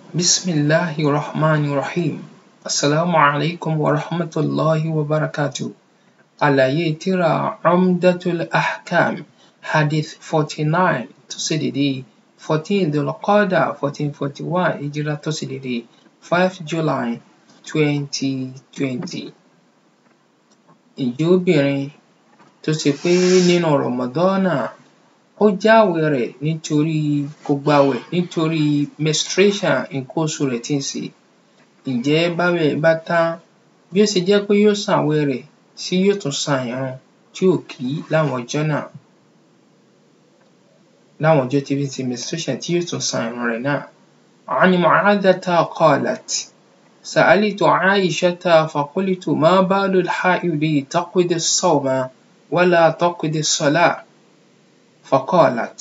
Bismillahi Rahmani Rahim. Assalamu alaikum wa rahmatullahi wa barakatuh. Àlàyé tírà Umdatul Ahkam Hadith forty nine tó ṣe dédé fourteen Dhul-Qa'dah fourteen forty one Hijrah tó ṣe dédé five July twenty twenty. Ǹjẹ́ obìnrin tó ṣe pé nínú Ramadan ó jáwèé rẹ̀ nítorí kò gbààwẹ̀ nítorí menstruation nǹkan oṣù rẹ̀ tí ń ṣe ǹjẹ́ báwẹ̀ rẹ̀ bá tán bí ó ṣe jẹ́ pé yóò san àwẹ̀ rẹ̀ ṣé yóò tún san ìrun tí ò kí láwọn ọjọ́ náà láwọn ọjọ́ tí ń ṣe menstruation tí yóò tún san ìrun rẹ̀ náà. عن معاذة قالت سألت عائشة فقلت ما بال الحائض تقضي الصوم ولا تقضي الصلاة فقالت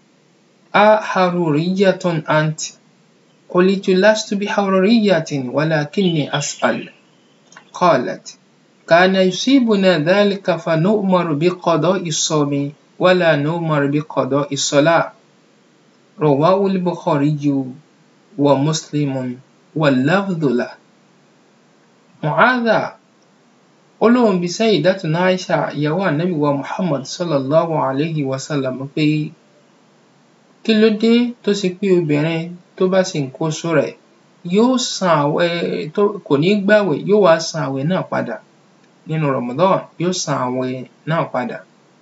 أحرورية أنت؟ قلت لست بحرورية ولكني أسأل قالت كان يصيبنا ذلك فنؤمر بقضاء الصوم ولا نؤمر بقضاء الصلاة رواه البخاري ومسلم واللفظ له Mu'adha ó lóun bi Sayyidatuna Aisha ìyàwó ànábì wa Muhammad sallallahu alayhi wa sallam pé kí ló dé tó ṣe pé obìnrin tó bá ṣe nǹkan oṣù rẹ̀ yóò san àwẹ̀ tó kò ní gbààwẹ̀ yóò wá san àwẹ̀ náà padà nínú Ramadan yóò san àwẹ̀ náà padà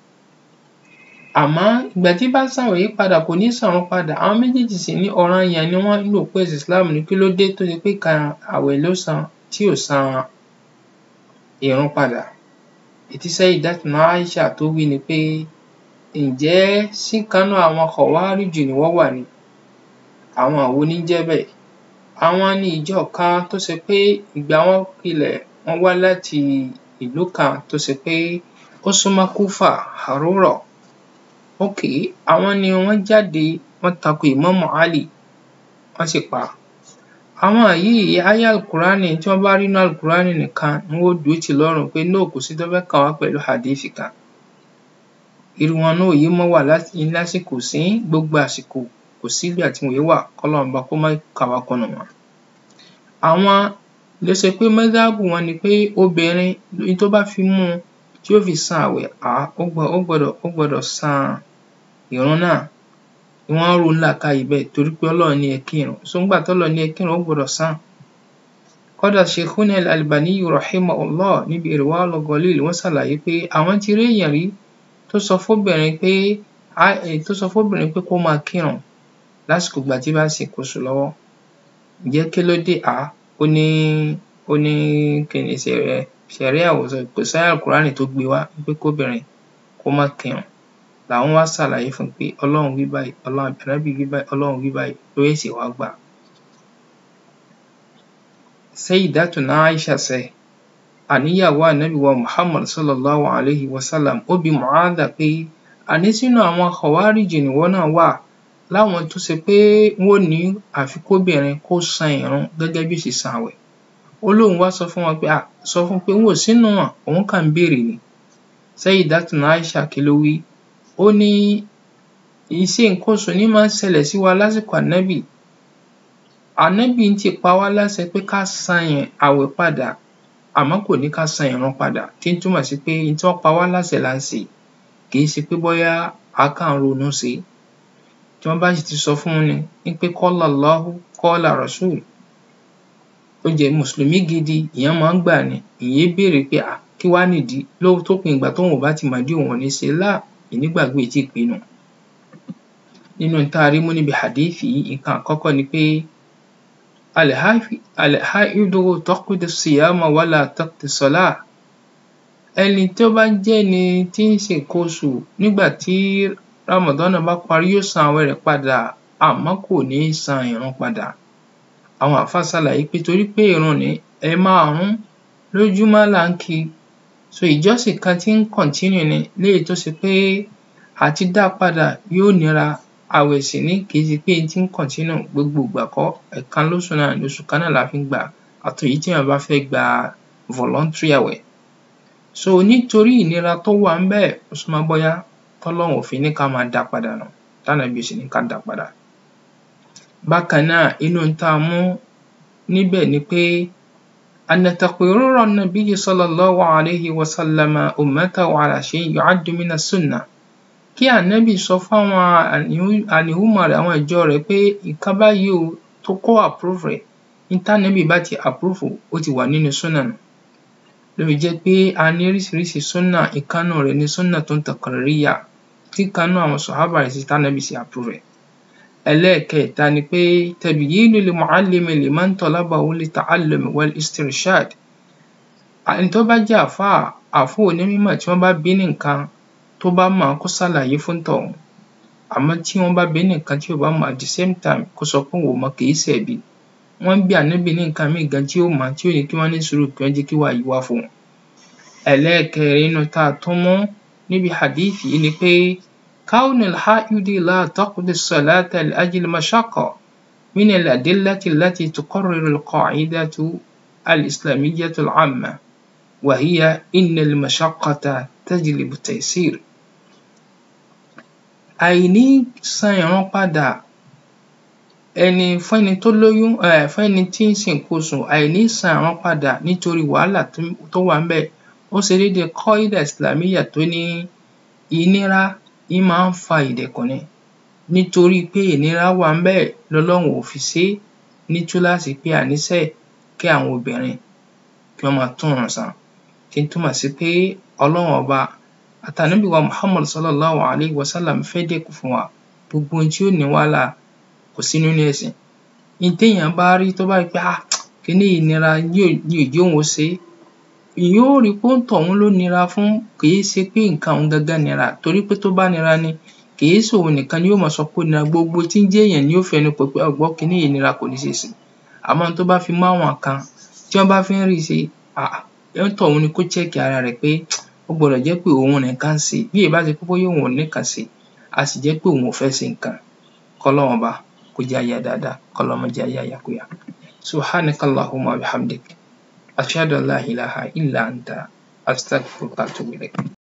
àmọ́ ìgbà tí bá ń sàwẹ̀ yìí padà kò ní san ìrun padà àwọn méjèèjì sì ní ọ̀ranyàn ni wọ́n nínú òpó ẹ̀sìn Islam ní kí ló dé tó ṣe pé ìkan àwẹ̀ ló san tí ò san ìrun padà èyí tí Sayyidatuna Aisha tó wí ni pé ǹjẹ́ ṣíkan nínú àwọn Khawarij ni wọ́n wà ni àwọn wo ní jẹ́ bẹ́ẹ̀ àwọn ni ìjọ kan tó ṣe pé ìgbà wọn pilẹ̀ wọ́n wá láti ìlú kan tó ṣe pé ó súnmọ́ Kúfà Harura okay àwọn ni wọ́n jáde wọ́n tako Ìmámù Ali wọ́n sì pa á àwọn yìí áyá Al-Qur'ani tí wọ́n bá rí nínú Al-Qur'ani nìkan ni wọ́n ó dúró tì lọ́rùn pé no kò sí tó fẹ́ kàn wá pẹ̀lú hadith kan irú wọn náà ò yé mọ́ wà lásìkò sí gbogbo àsìkò kò sígbà tí wọn èé wà kọ́lọ́run ọba kó má kà wá kúnnù wọn. àwọn ló ṣe pé mọ́sáàbù wọn ni pé obìnrin ní tó bá fi mú un tí ó fi san àwẹ̀ um ó gbọ́dọ̀ ó gbọ́dọ̀ san ìrun náà wọ́n rò ó nílàákàyè bẹ́ẹ̀ torí pé Ọlọ́run ní ẹ kírun so ńgbà tọ́lọ́run ní ẹ kírun ó gbọ́dọ̀ san. kódà Sheikhuna Al-Albani rahimahullah níbi Irwaul Ghalil wọ́n ṣàlàyé pé àwọn ti rí èèyàn rí tó sọ fóbìnrin pé tó sọ fóbìnrin pé kó máa kírun lásìkò ìgbà tí bá ń ṣe nǹkan oṣù lọ́wọ́ ǹjẹ́ kí ló dé um ó ní ó ní kíni ṣẹ̀ríà ò sọ kò sáyà Al-Qur'ani tó gbé wá pé kóbìnrin kó má kírun làwọn wá ṣàlàyé fún un pé Ọlọ́run wí báyìí Ọlọ́run ànábì wí báyìí Ọlọ́run wí báyìí ló ṣẹ̀ṣẹ̀ wá gbà á. Sayyidatuna Aisha said àníyàwó ànábì wa Muhammad sallallahu alayhi wa sallam ó bi Mu'adha pé àní sínú àwọn Khawarij nìwọ náà wà láwọn tó ṣe pé wọ́n ní àfi kóbìnrin kó san ìrun gẹ́gẹ́ bí ó ṣe san àwẹ̀ ó lóun wá sọ fún wọn pé um sọ fún un pé n ò sínú wọn òun kàn ń béèrè ni Sayyidatuna Aisha kí ló wí ó ní ìṣe nǹkan oṣù ní máa ń ṣẹlẹ̀ sí wa lásìkò ànábì ànábì ti pa wá láṣẹ pé ká san àwẹ̀ padà àmọ́ kò ní ká san ìrun padà tí ń túmọ̀ sí pé n tí wọ́n pa wá láṣẹ là ń ṣe kì í ṣe pé bóyá à kàn ń ronú ṣe é tí wọ́n bá sì ti sọ fún ni wípé qala Allahu qala Rasul ó jẹ́ mùsùlùmí gidi ìyẹn máa ń gbà ni ìyẹn béèrè pé um kí wá nìdí tópin ìgbà tóun ò bá ti mọ̀dí òun ò ní ṣe lá ìnígbàgbọ́ ì tíì pé nù. nínú n tá a rí mú níbi hadith yìí nǹkan àkọ́kọ́ ni pé al-haidu taqdi as-siyama wala taqdi as-salah ẹni tó bá jẹ́ ẹni tí ń ṣe nǹkan oṣù nígbà tí Ramadan bá parí yóò san àwẹ̀ rẹ̀ padà àmọ́ kò ní san ìrun padà. àwọn àáfàá ṣàlàyé pé torí pé ìrun ní ẹ̀ẹ̀márùn-ún lójúmọ́ là ń kí i so ìjọsìn kan tí ń continue ni léyìí tó ṣe pé àti dá a padà yóò nira àwẹ̀ sì ní kì í ṣe pé n tí ń continue gbogbo ìgbà kọ́ ẹ̀ẹ̀kan lóṣù náà ni oṣù kan náà la fi ń gbà á àtèyí téèyàn bá fẹ́ gba voluntary àwẹ̀ so nítorí ìnira tó wà ńbẹ̀ ó súnmọ́ bóyá tọ́lọ́run ò fi ní ká máa dá a padà nù tánàbí ò sì ní ká dá a padà. bákan náà inú ohun tá a mú níbẹ̀ ni pé أن تقرير النبي صلى الله عليه وسلم أمته على شيء يعد من السنة kí ànábì sọ fáwọn àlìhùmọ̀ rẹ̀ àwọn ìjọ rẹ̀ pé nǹkan báyìí o tó kó approve rẹ̀ ní tànábì bá ti approve ó ti wà nínú súnà nù ló fi jẹ́ pé a ní oríṣiríṣi súnà ìkánú rẹ̀ ní súnà tó ń taqririyya tí ìkánú àwọn sàhábà rẹ̀ sí tànábì sì approve rẹ̀ ẹlẹ́ẹ̀kẹta ni pé tabyinu l-mu'allimi liman talabahu lit-ta'allumi wal-istirshad ẹni tó bá jẹ́ àfáà àfáà onímọ̀ tí wọ́n bá bí ní nǹkan tó bá mọ̀ kó ṣàlàyé fún tọ̀hún àmọ́ tí wọ́n bá bí ní nǹkan tí ò bá mọ̀ at the same time kó sọ pé òun ò mọ̀ kì í ṣẹ̀bi wọ́n bí ànábì ní nǹkan míì gan tí ó mọ̀ tí ò ní kí wọ́n ní sùúrù kí wọ́n jẹ́ kí wàyí wá fún un ẹlẹ́ẹ̀kẹrin nínú tá a tún mú níbi hadith yìí ni pé كون الحائض لا تقضي الصلاة لأجل مشقة من الأدلة التي تقرر القاعدة الإسلامية العامة وهي إن المشقة تجلب التيسير àìní san ìrun padà ẹni fún ẹni tó lóyún um fún ẹni tí ń ṣe nǹkan oṣù àìní san ìrun padà nítorí wàhálà tó wà ńbẹ̀ ó ṣe déédéé qaida islamiyya tó ní ìnira ń máa ń fa ìdẹ̀kùn ni nítorí pé ìnira wà ńbẹ̀ lọ́lọ́run ò fi ṣe é ní túláàsì pé àníṣe kí àwọn obìnrin kí wọ́n máa túnrun san tí ń túmọ̀ sí pé ọlọ́run ọba àtànábì wa Muhammad sallallahu alayhi wa sallam fẹ́ dẹ̀kùn fún wa gbogbo ohun tí ó ní wàhálà kò sí nínú ẹ̀sìn ohun téèyàn bá rí tó bá rí pé ah kíní yìí nira ní ò jẹ́ òun ó ṣe é èèyàn ó rí i pé òǹtọ̀hún ló nira fún kì í ṣe pé nǹkan òun gangan nira torí pé tó bá nira ni kì í ṣe òun nìkan ni yóò máa sọ pé ó nira gbogbo tí ń jẹ́ èèyàn ni yóò fẹnu kò pé ọ̀gbọ́n kíní yìí nira kò ní ṣeé ṣe àmọ́ tó bá fi mọ́ àwọn kan tí wọ́n bá fi ń rí i ṣe um òǹtọ̀hún ni kó check ara rẹ̀ pé ó gbọdọ̀ jẹ́ pé òun nìkan ń ṣe bí ìbá ṣe pé bóyá òun ò nìkan ṣe a sì jẹ́ pé òun ò fẹ́ ṣe nǹkan kọ́lọ́run ọba kó jẹ́ á yá dáadáa kọ́lọ́run má jẹ́ á yá ìyàkuyà subhanaka allahumma wa bihamdik ashhadu an la ilaha illa anta astaghfiruka wa atubu ilayk